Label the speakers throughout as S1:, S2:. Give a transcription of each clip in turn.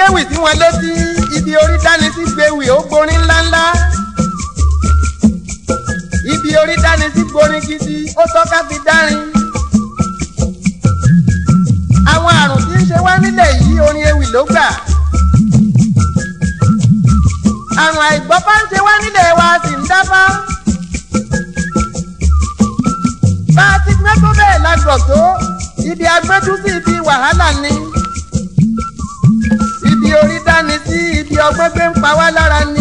S1: gbéwì tí wọ́n létí ibi orí dání sí gbéwì ó gborin ńláńlá ibi orí dání sí gborin gidi ó tọ́ka fi dárin. àwọn àrùn tí ń ṣe wá nílẹ̀ yìí orin ewì ló gbà. àrùn àìgbọ́fá ń ṣe wá nílẹ̀ wa sì ń dáfá. bá a ti gbẹ́ tó bẹ́ẹ̀ la gbọ̀ tó ibi agbẹ́dú sí ibi wàhálà ni. ibi orí dání sí ibi ọgbọ́n gbé ń pa wá lára ni.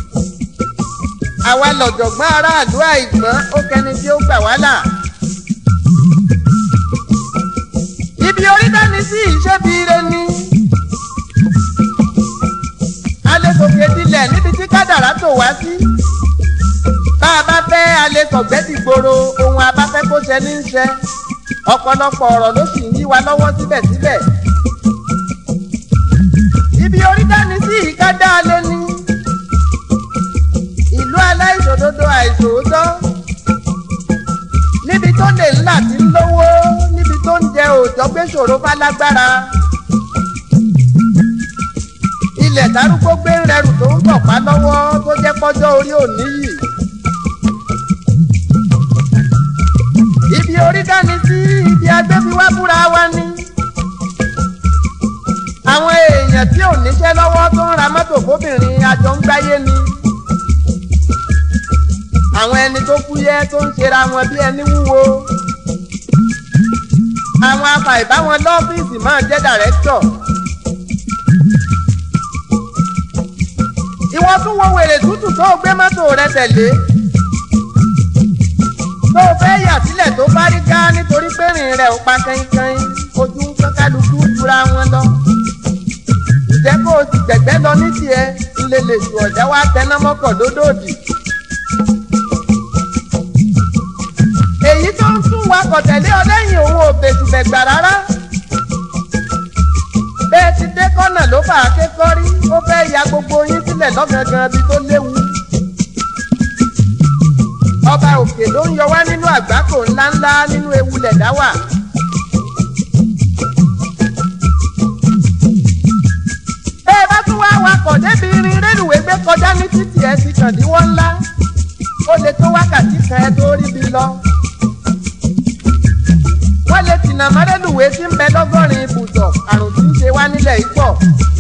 S1: àwa lọ̀jọ̀gbọ́n aráàlú àìgbọ́n ó kẹni tí ó gbà wá là. ibi orí dání sí ìṣẹ́bi ire ni. alẹ́ sòkè dilẹ̀ níbi tí kádàrá tó wá sí. bá a bá fẹ́ alẹ́ sọ̀gbẹ́ ti gbòòrò ohun abáfẹ́ kó ṣe ní í ṣe. ọ̀pọ̀lọpọ̀ ọ̀rọ̀ ló sì ń yí wa lọ́wọ́ síbẹ̀síbẹ̀. ibi orí dání sí ìkádà alẹ́ ni. ìlú aláìṣòdodo àìṣòótọ́. níbi tó lè ńlá ti ń lówó níbi tó ń jẹ òòjọ́ gbé ṣòro fálágbára. ilẹ̀ darúgbó gbé ń rẹrù tó ń tọ̀pá lọ́wọ́ tó jẹ́ pọ́jọ́ orí òní yìí. ibi orí dání sí ibi agbẹ́bíwá búra wa ni. àwọn èèyàn tí ò níṣẹ́ lọ́wọ́ tó ń ra mọ́tò fóbìnrin àjọ ń gbáyé ni. àwọn ẹni tó fúyẹ́ tó ń ṣera wọn bí ẹni wúwo àwọn afàìbáwọn lọ́fíìsì máa jẹ́ dàrẹ́tọ̀. ìwọ tún wo wèrè tútù tó o gbé mọ́tò rẹ tẹ̀lé. tó o fẹ́ yà sílẹ̀ tó bá rí ká nítorí pé rìn rẹ̀ ò pa kẹ́ńkẹ́ń ojú ń kán kálukú jura wọn lọ. ìjẹ́ kó o sì gbẹ̀gbẹ́ lọ ní tiẹ̀ ń lè lè ju ọ̀já wa tẹná mọ́kọ̀ lódòdì. èyí tó ń tún wakọ̀ tẹ̀lé ọ lẹ́yìn òun ò bẹ̀tùbẹ̀gbà rárá. bẹ́ẹ̀ ti dé kọ́nà ló fà á ké kọ́rí ó fẹ́ ya gbogbo yín sílẹ̀ lọ́gangan bí tó léwu. ọba òkè ló ń yọ wá nínú àgbákò ńláńlá nínú ewu lẹ̀dá wà. bẹ́ẹ̀ bá tún wá wakọ̀ débi irin rélùwé gbé kọjá ní títì ẹ̀ ti kàn díwọ́ ńlá ó lè tó wákàtí kan ẹ tó rí bi lọ wọ́n lè tìǹà mọ́rẹ́lùwé tí ń bẹ lọ́gọ́rin ibùsọ̀ àrùn tí ń ṣe wá nílẹ̀ yìí pọ̀.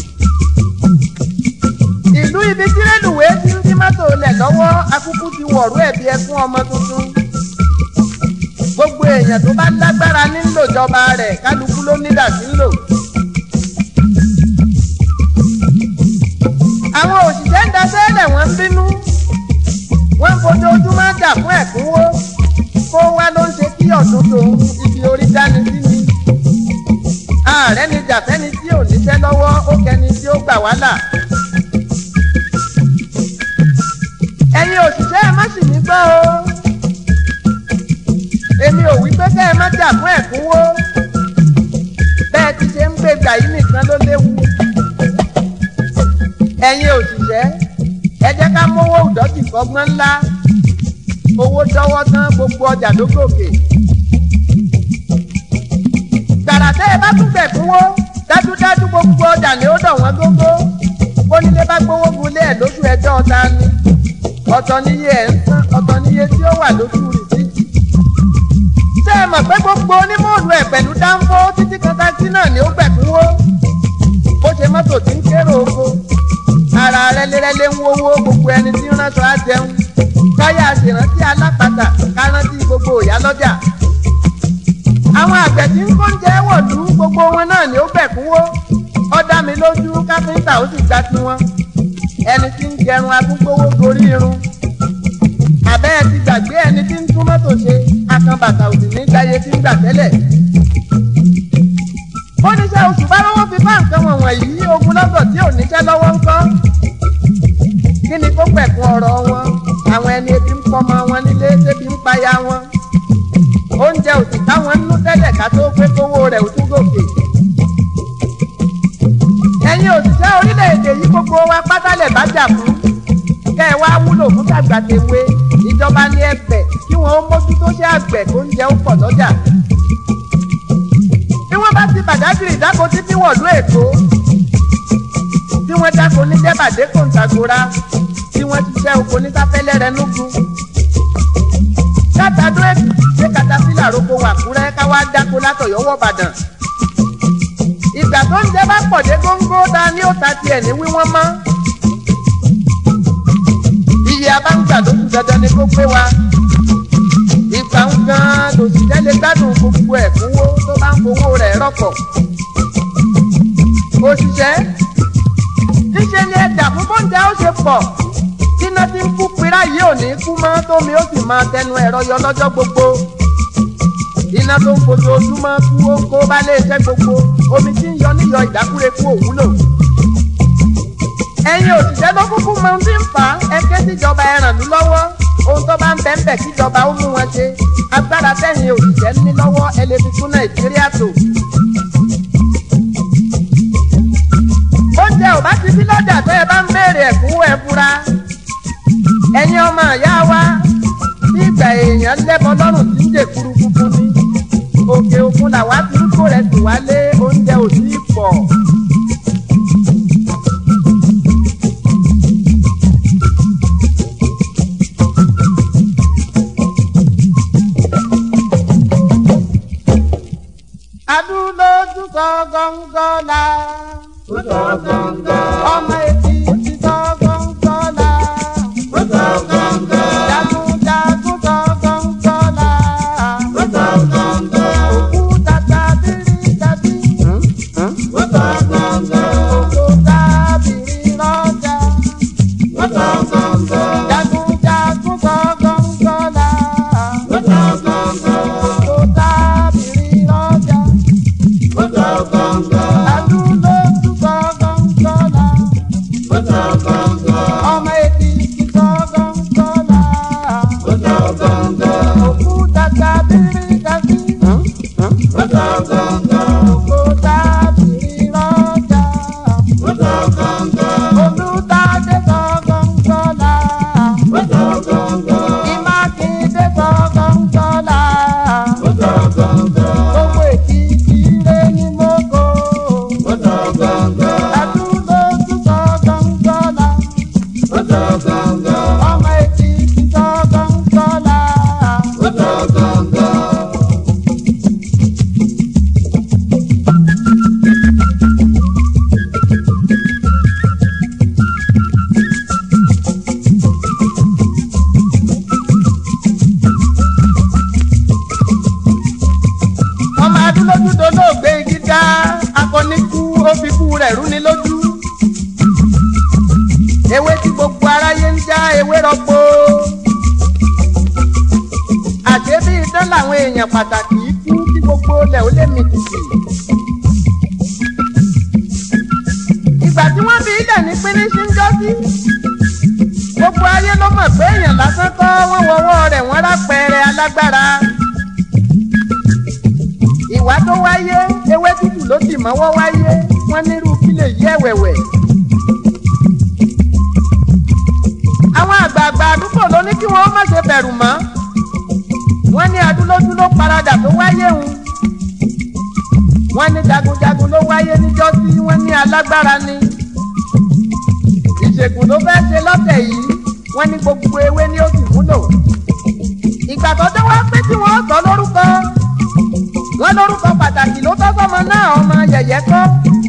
S1: ìlú ibi tí rélùwé ti ń dí mọ́tò lẹ̀ lọ́wọ́ akúkú ti wọ̀rú ẹ̀bí ẹkún ọmọ tuntun. gbogbo èèyàn tó bá lágbára nílò ìjọba rẹ̀ kálukú ló nídà sí ń lò. àwọn òṣìṣẹ́ ń daṣẹ́ lẹ̀ wọ́n ń bínú. wọ́n ń fojoojúmọ́ dà fún ẹ̀kúnwó kó wá ló ń ṣe kí ọ̀dún tòun ibi orí dání sí ni. ààrẹ ni jàfẹ́ni tí ò níṣẹ́ lọ́wọ́ ó kẹni tí ó gbà wá là. ẹ̀yin òṣìṣẹ́ ẹ má sì mí gbọ́ o. èmi ò wí pé kẹ́ ẹ má jà fún ẹ̀kúnwó. bẹ́ẹ̀ ti ṣe ń gbé gbà yìí nìkan ló léwu. ẹ̀yin òṣìṣẹ́ ẹ jẹ́ ká mówó ìdọ́tì fọgbọ́n ńlá owó dọ́wọ́ tán gbogbo ọjà ló gòkè. gbàrà tẹ́ ẹ bá tún gbẹ̀kúnwó dájúdájú gbogbo ọjà ni ó dọ̀ wọ́n gógó. bónílé bá gbówó gunlé ẹ̀ lóṣù ẹjọ́ ọ̀tá ni. ọ̀tọ̀ níye ẹ̀ ń san ọ̀tọ̀ níye tí ó wà lóṣù rìsíìtì. ṣé ẹ mọ̀ pé gbogbo onímọ̀ọ́lù ẹ̀ pẹ̀lú dáńfó títí kan táxi náà ni ó gbẹ̀kúnwó. bó ṣe mọ́tò tí ń kérò oko. ara rẹ́lẹ́rẹ́lẹ́ ń wówó gbogbo ẹni tí ń ránṣọ á jẹun káyà ṣèrántí alápàtà kárántí gbogbo ìyá lọ́jà. àwọn àgbẹ̀ tí ń kóúnjẹ wọ̀lú gbogbo wọn náà ni ó bẹ̀kúnwó ó dá mi lójú káfíńtà ó sì gba tiwọn ẹni tí ń gẹrun akúgbówó gorí irun àbẹ́ ẹ ti gbàgbé ẹni tí ń tún mọ́tò ṣe akànbàtà òsì ní gbáyé tí ń gbà tẹ́lẹ̀. oníṣẹ́ oṣù bá lọ́wọ́ fi bá nǹkan wọ̀nyí ogun lọ́gọ̀ tí ò níṣẹ́ lọ́wọ́ ń kọ́ kí ni kó pẹ̀kun ọ̀rọ̀ wọn àwọn ẹni ebi ń pọmọ wọn nílé débi ń paya wọn oúnjẹ òsì táwọn ń nú tẹ́lẹ̀ ká tó pé kówó rẹ̀ ò tún gòkè. ẹ̀yin òṣìṣẹ́ orílẹ̀-èdè yìí gbogbo wa pátálẹ̀ bá jà fún kẹ́ ẹ wá wúlò fún tàgbàtẹ̀wé ìjọba ní ẹ̀bẹ̀ kí wọ́n ó mójútó ṣe àgbẹ̀ tó ń jẹ ó pọ̀ lọ́jà. bí wọ́n bá ti bàdágìrì dáko títí wọ̀lú èkó tí wọ́n dáko ní dẹ́bàdé kòǹtàgòrà tí wọ́n ti ṣẹ́ oko ní sáfẹ́lẹ́ rẹ núgu. kátàdó èkì ṣé katapila roko wà kúrẹ́ káwá dáko látọ̀yọ́wọ́ bàdàn. ìgbà tó ń jẹ́ bá pọ̀ dé góńgó ta ni ó ta tiẹ̀ ní wíwọ́n mọ́. iye abáǹgbà ló kù dandan ni kó pé wa. ìgbà ń gan lòṣìṣẹ́ lè gbádùn gbogbo ẹ̀kúnwó tó bá ń fowó rẹ̀ rọ́pọ̀. òṣìṣẹ́ níṣẹ́ ni ẹja fún bóńdé ó ṣe pọ̀ iná tí ń kú pira yìí ò ní kú mọ́ tómi ó sì máa tẹnu ẹ̀rọ yọ lọ́jọ́ gbogbo iná tó ń fojoojúmọ́ kú ó ń kó bá lè ṣẹ́ gbogbo omi tí ń yọ níyọ ìdákúrekú òwúlò. ẹ̀yin òṣìṣẹ́ ló kúkú mọ ohun tí ń fà á ẹ ké síjọba ẹ ràn lú lọ́wọ́ ohun tó bá ń bẹ̀ ń bẹ̀ kíjọba ó mú wọn ṣe agbára tẹ̀yìn òṣìṣẹ́ ní lọ́wọ́ ẹ lè fi tún nàìjíríà tò. oúnjẹ ò bá ti sí lọ́jà tó ẹ bá ń béèrè ẹ̀kúnwó ẹ fura ẹ̀yin ọmọ ìyá wa bí ìgbà èèyàn lẹ́bọ lọ́rùn tí ń dè kúrúkúrú ní òkè òkun làwa ti ń kó rẹ̀ sì wálé oúnjẹ ò sí pọ̀. adúlójú sọ gọ́ngọ́ la ọmọ etí ti sọ gọ́ngọ́ la jagunjagun sọ gọ́ngọ́ la òkúta tábìrì tàbí òkúta tábìrì lọ́jà jagunjagun sọ gọ́ngọ́ la òkúta tábìrì lọ́jà adúlójú sọ gọ́ngọ́ la ọmọ etí ti sọ gọ́ngọ́ la òkúta tábìrì tàbí òkúta tábìrì lọ́jà olùtàdé sọ gọ́ngọ́ la ìmákindé sọ gọ́ngọ́ la gbogbo ètí ìrè ní mọ́kò adúlójú sọ gọ́ngọ́ la ọmọ etí ti sọ gọ́ngọ́ la. ọmọ adúlójú dolóògbé gíga akọnikú ó fi kú rẹ̀ rú ni lójú. ewé tí gbogbo aráyé ń já ewé rọgbó. àṣé bí idán làwọn èèyàn pàtàkì yìí kú kí gbogbo ilẹ̀ ó lè mì tìtì. ìgbà tí wọ́n bí ilẹ̀ ní pínísí ń jọ́ sí. gbogbo ayé ló mọ̀ pé èèyàn lásán kọ́ wọ́n wọ́wọ́ rẹ̀ wọ́n rápẹ̀rẹ̀ alágbára ìwà tó wáyé ewé tútù ló sì mọ́wọ́ wáyé wọ́n nírú kí lè yí ẹ̀wẹ̀wẹ̀. àwọn àgbààgbà àdúgbò ló ní kí wọ́n má ṣe bẹ̀rù mọ́ wọ́n ní adúlójú ló paradà tó wáyé hun wọ́n ní jagunjagun ló wáyé níjọ́ tí wọ́n ní alágbára ni ìṣègùn ló fẹ́ ṣe lọ́tẹ̀ yìí wọ́n ní gbogbo ewé ni ó sì múlò ìgbà tó dé wá pé tí wọ́n sọ lórúkọ wọ́n lórúkọ pàtàkì ló tọ́ sọ́mọ náà ọmọ yẹ̀yẹ́ kọ́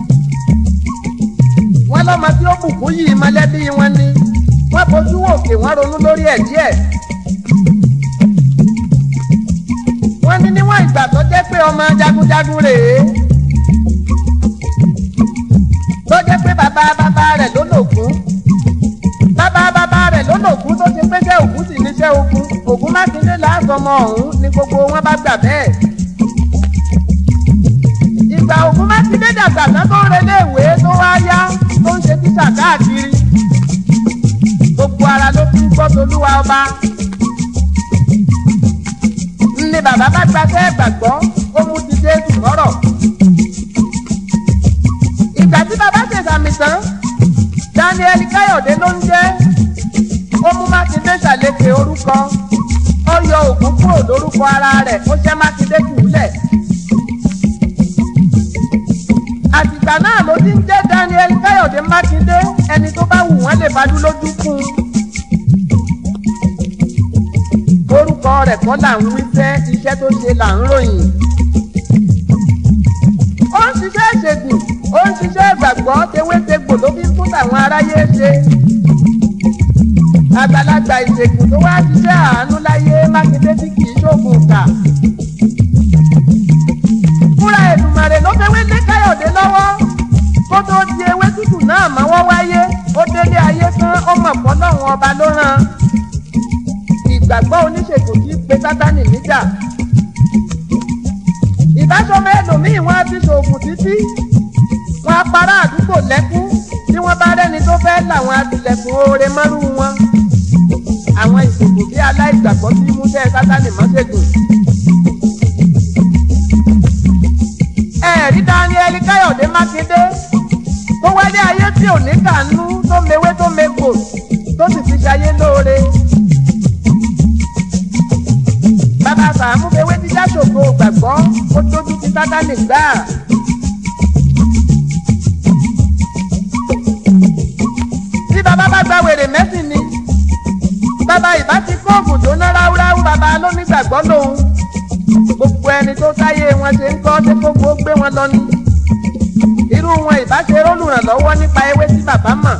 S1: wọ́n lọ́mọ tí ó bùkún yìí mọ̀lẹ́bí wọn ni wọ́n bójú òkè wọ́n ronú lórí ẹ̀ díẹ̀. wọ́n ní níwọ̀n ìgbà tó jẹ́ pé ọmọ jagunjagun rèé tó jẹ́ pé bàbá bàbá rẹ̀ ló lògún bàbá bàbá rẹ̀ ló lògún tó ṣe pé jẹ́ ògún sì níṣẹ́ ogun ògún mákindé làásọmọ ọ̀hún ni gbogbo wọn bá gbà bẹ́ẹ̀ ìgbà ògún mákindé dàgbà tán tó ń relé ìwé tó wá yá tó ń ṣe tíṣà káàkiri gbogbo ara ló fi ń gbọ́ tolúwa ọba ní bàbá bá gbaṣẹ́ gbàgbọ́ ó mú ti jésù lọ́rọ̀ ìgbà tí bàbá ṣe sàmì tán daniel káyọ̀dé ló ń jẹ́ ó mú mákindé ṣàlékè orúkọ ó yọ ògún kúrò lórúkọ ara rẹ̀ ó ṣẹ́ mákindé jùlẹ̀ àtìgbà náà ló ti ń jẹ́ Daniel Káyọ̀dé Mákindé ẹni tó bá wù wọ́n lè fadú lójú fún un. orúkọ rẹ̀ kọ́ là ń wí fẹ́ iṣẹ́ tó ṣe là ń ròyìn. ó ń ṣiṣẹ́ ìṣègùn ó ń ṣiṣẹ́ ìgbàgbọ́ tewétegbò ló fi fún àwọn aráyé ṣe. àgbàlagbà ìṣègùn tó wá ṣiṣẹ́ àánú láyé Mákindé tí kì í ṣoògùn kà. fúnra Èdùmàrè ló fẹ́ wé lé Káyọ̀dé lọ́wọ́ kó tó di ewé tútù náà mọ́wọ́ wáyé ó délé ayé tán ó mọ̀ fọ́lọ́run ọba ló rán ìgbàgbọ́ oníṣègùn tí pe sátánì níjà. ìbáṣọmọ ẹlòmíì wọn á ti ṣoògùn títí wọn á para àdúgbò lẹ́kún tí wọ́n bá rẹ́ni tó fẹ́ làwọn àtìlẹ́kùn oore mọ́rú wọn. àwọn ìṣègùn bí aláìgbàgbọ́ tí múṣẹ́ sátánì mọ́ṣègùn. ẹ̀rí Daniel Káyọ̀dé Mákindé tó wálé ayé tí ò ní kànú tó mewé tó megbò tó sì fi ṣayé lóore. bàbá sàmú fewé jíjá ṣògo gbàgbọ́ ó tójú ti sátánì gbà. tí bàbá bá gba wèrè mẹ́sìn ni bàbá ìbá ti kó oògùn tó ná ráúráú bàbá lónígbàgbọ́ lòun gbogbo ẹni tó táyé wọn ṣe ń kọ́ tí gbogbo gbé wọn lọ ní irú wọn ìbá ṣe rólùrànlọ́wọ́ nípa ewé tí bàbá mọ̀.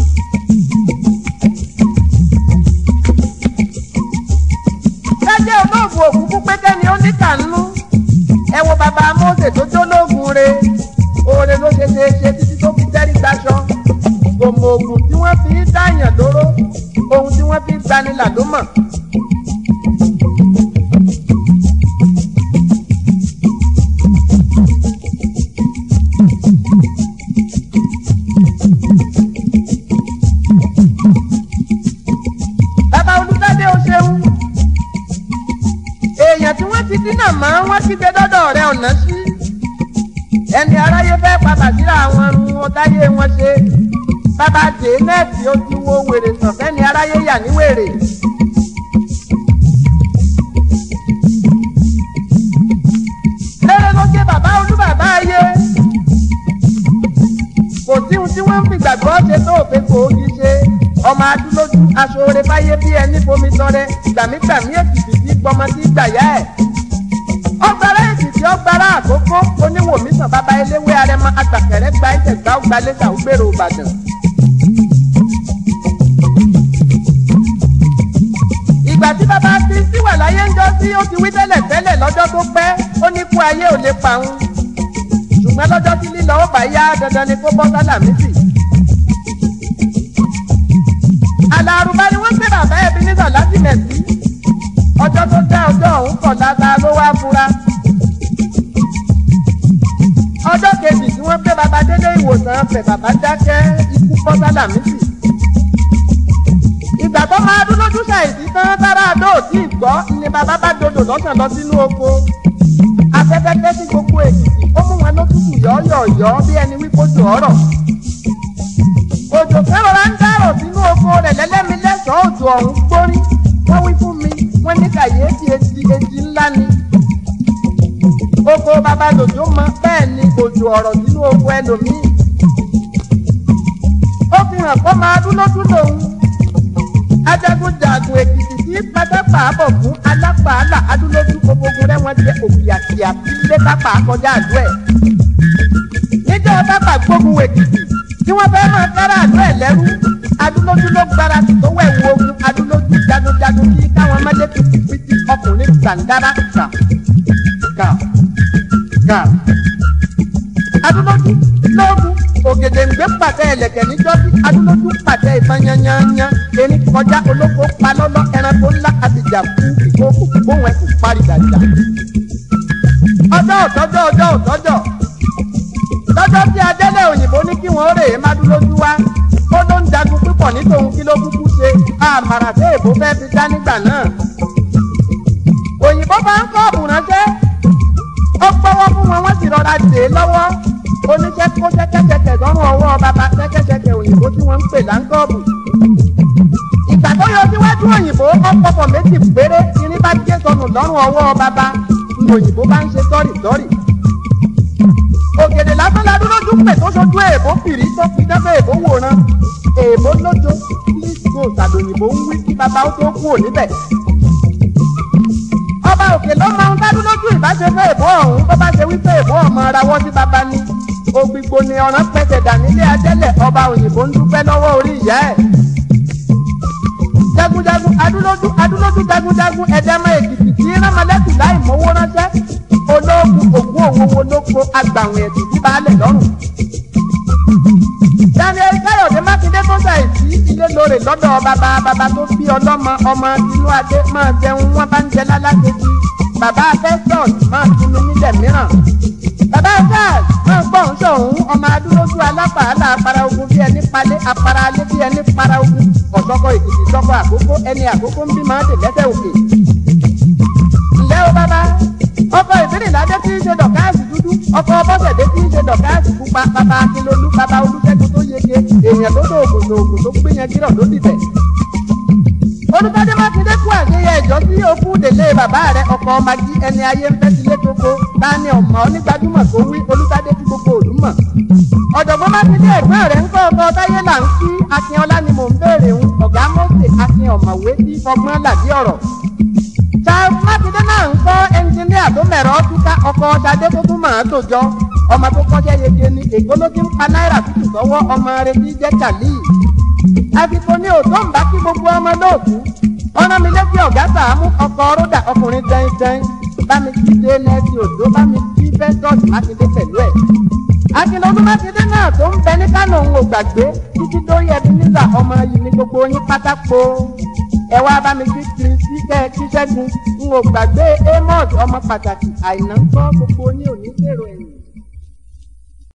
S1: jẹ́jẹ́ olóògùn òkúkú pété ni ó ní kànú ẹ wo bàbá Mósè tó jólóògùn re oore ló ṣe ṣe ṣe títí tó fi tẹ́rí gbaṣọ gbòmò ògùn tí wọ́n fi ń dáyàn lóró ohun tí wọ́n fi ń gbanilà ló mọ̀. bàbá olùdádé o ṣeun èèyàn tí wọ́n ti dínà mọ́ wọ́n ti gbé dọ́dọ̀ rẹ ọ̀nà sí ẹni aráyé fẹ́ padà síra àwọn ọrùn ọ̀táyé wọn ṣe bàbá dé nẹ́ẹ̀tì ó ti wo wèrè sàn fẹ́ni aráyé yà ní wèrè. lérè ló gé bàbá olúbàbá ayé kò sí ohun tí wọ́n ń fi gbàgbọ́ ṣe tó òfin kò ó ṣe ọmọ adúlójú aṣọre fáyé bí ẹni fomi tọrẹ gbàmígbàmí èkìtì tí gbọmọ sí gbàyà ẹ. ọgbàrá èkìtì ọgbàrá àkókò oníwòmísàn bàbá eléwé arẹmọ agbàkẹrẹ gba ẹsẹ gbà ó gbalẹsà ó gbèrò ìbàdàn. ìgbà tí bàbá ti sí wà láyé ń jọ sí ó ti wí tẹ́lẹ̀ tẹ́lẹ̀ lọ́jọ́ tó pẹ́ ó ní kú ayé ò lè pa òun ṣùgbọ́n lọ́jọ́ tí lílọ ó bá yá dandan ni kó bọ́ sálàmísì. àlàrúbá ni wọ́n gbé bàbá ẹbí nígbà láti mẹ̀sí ọjọ́ tó dá ọjọ́ ọ̀hún kọ̀ dáadáa ló wá fura. ọjọ́ kejì tí wọ́n gbé bàbá délé ìwòsàn fẹ̀ bàbá dákẹ́ ikú bọ́ sálàmísì. ìgbà tó máa dún lójú ṣàìsí tán tára àdó òtí ìgbọ́ ni bàbá bá dodò lọ́sàn lọ sínú oko. afẹ́fẹ́ tẹ́ sí gbogbo èkìtì ó mú wọn lótùtù yọ̀ọ́yọ̀ọ̀yọ́ bí ẹni wípé ojú ọ̀rọ̀ òjò fẹ́rọ̀rá ń dárò sínú oko rẹ̀ lẹ́lẹ́mi lẹ́sàn-án òjò ọ̀hún gbórí wọ́n wí fún mi wọ́n ní kàyéfì etí etí ńlá ni. oko bàbá lòjó mọ bẹ́ẹ̀ ni òjò ọ̀rọ̀ sínú oko ẹlòmíì. ó fi hàn kó máa dúró dúró òun. ajagunjagun èkìtì tí pátápá bọ̀ fún alápàálà adúlójú gbogbo rẹ̀ wọ́n jẹ́ òkìyàkìyà tí ilé pápá kọjá àdó ẹ̀. níjọ́ pápá gbógun èkìtì tí wọ́n fẹ́ máa kára àdó ẹ̀ lẹ́rú adúlójú ló gbára tó wẹ̀ wo ogun adúlójú jagunjagun kí káwọn mẹ́lẹ́ pìtìpìtì ọkùnrin gbàǹdára kà kà kà. adúlójú lóògùn ògèdèǹgbé pàtẹ ẹlẹ́kẹ̀ níjọ́sí adúlójú pàtẹ ìbọn yányányá erin kọjá olóko palọ́lọ́ ẹranko ńlá àtìjà fún ìkókò gbóhùn ẹ̀sùn parí dàjà. ọjọ́ òtọ́jọ́ ọjọ́ òtọ́jọ́ lọ́jọ́ tí adélé òyìnbó ní kí wọ́n rèé má dúró jú wá ó ló ń jagun púpọ̀ ní tòun kí ló kúkú ṣe àmàrà tí èbó fẹ́ fi dá nígbà náà. òyìnbó bá ń kọ́ọ̀bù ránṣẹ́ ó gbọ́wọ́ fún wọn wọ́n sì rọra dè é lọ́wọ́ oníṣẹ́ kó ṣẹ́kẹ́ṣẹkẹ̀ lọ́rùn ọwọ́ bàbá ṣẹ́kẹ́ṣẹkẹ̀ òyìnbó tí wọ́n ń pè láńkọ́ọ̀bù. ìgbà tó yọ síwájú òyìnbó ọ̀pọ̀pọ̀ méjì péré irin bá gé sọnù lọ́rùn ọwọ́ bàbá ní òyìnbó bá ń ṣe sọ́rì sọ́rì ògèdè lásán la dúró dún pè tó sojú èèbó fìrí tó fi dábẹ́ èèbó wòran èèbó lójó please go sàdòyìnbó ń wí kí bàbá ó tó kú ò níbẹ̀. ọba òkè ló máa ń dádú lójú ìbáṣepọ̀ èèbó ọ̀hún tó bá ṣe wípé èèbó ọmọ ara wọ́n sí bàbá ní. ògbìgbò ni ọ̀ràn pẹ̀sẹ̀ dà nílé ajẹ́lẹ̀ ọba òyìnbó ń dúpẹ́ lọ́wọ́ orí ìyá ẹ̀. jagunjagun adúlójú adúlójú jagunjagun ẹ̀dẹ́mọ̀ èkìtì tí rámọlẹ́kùn láì mówó ránṣẹ́ olóògùn ògún òwòwò lóko agbàwìn ẹ̀sìn tí baálẹ̀ lọ́rùn. Daniel Káyọ̀dé Mákindé tó ṣàìsí ilé lóore lọ́dọ̀ bàbá bàbá tó bí ọlọ́mọ ọmọ inú adé máa jẹun wọn bá ń jẹ lálákejì. Bàbá Festus máa tunu nílẹ̀ mìíràn. Bàbá Charles máa gbọ́ ń sọ̀hún ọmọ adúlójú alápàálà apara ogun bí ẹni palẹ̀ apara alẹ́ bí ẹni para ogun. Ọ̀sọ́kọ̀ èkìtì sọ́kọ̀ àkókò ẹni àkókò ń bí máa dè lẹ́sẹ̀ òkè. Ǹjẹ́ o bàbá? ọkọ ìbílẹ̀ládé tí ń ṣe dọ̀káàsì dúdú ọkọ bọ́sẹ̀dé tí ń ṣe dọ̀káàsì pupa bàbá akínlolú bàbá olùṣègùn tó yege èèyàn tó dóògùn lòògùn tó gbìyàn kírọ̀ ló dìbẹ̀. olùtọ́jú mákindé kú àṣeyẹ ìjọ sí òkú délé bàbá rẹ ọkọ magi ẹni ayé ń fẹ́ sílé tóko tani ọmọ onígbàdúmọ̀ tó wí olùtọ́jú tí gbogbo òlú mọ̀. ọ̀jọ̀gbọ́n mákindé ẹ̀gbọ́n rẹ̀ ń kọ́ ọkọ táyé là ń kí akínọlá ni mò ń béèrè ń ọ̀gá mọ́sẹ̀ akin ọ̀mọ̀wé tí fọgbọ́n làdí ọ̀rọ̀ charles mákindé náà ń kọ́ ẹnjìníà tó mẹ̀rọ túká ọkọ̀ ṣadé tó tún máa tòjọ́ ọmọ tó kọ́ṣẹ́ yege ni èkó ló ti ń pa náírà tútù sọ́wọ́ ọmọ rẹ tí jẹ́ kàlí. àsìkò ní òtó ń bá kí gbogbo ọmọ lóòkú ọ̀nà mi létí ọ̀gá sàámú ọkọ̀ rọ́dà ọkùnrin dẹ́ndẹ́n bá mi kí dé nẹ́ẹ̀sì òjò bá mi kí fẹ́sọ̀tì mákindé pẹ̀lú ẹ̀. akínọdún mákindé náà tó ń bẹ ní kánò ń wò gbàgbé títí dórí ẹbí nígbà ọmọ yìí ní gbogbo yín pátákó ẹ wá bá mi kí kiri sí kẹ́ ẹ kí ṣẹ́gun n ò gbàgbé amos ọmọ pàtàkì àìná ń kọ́ gbogbo yín ò ní gbèrò ẹ̀yìn.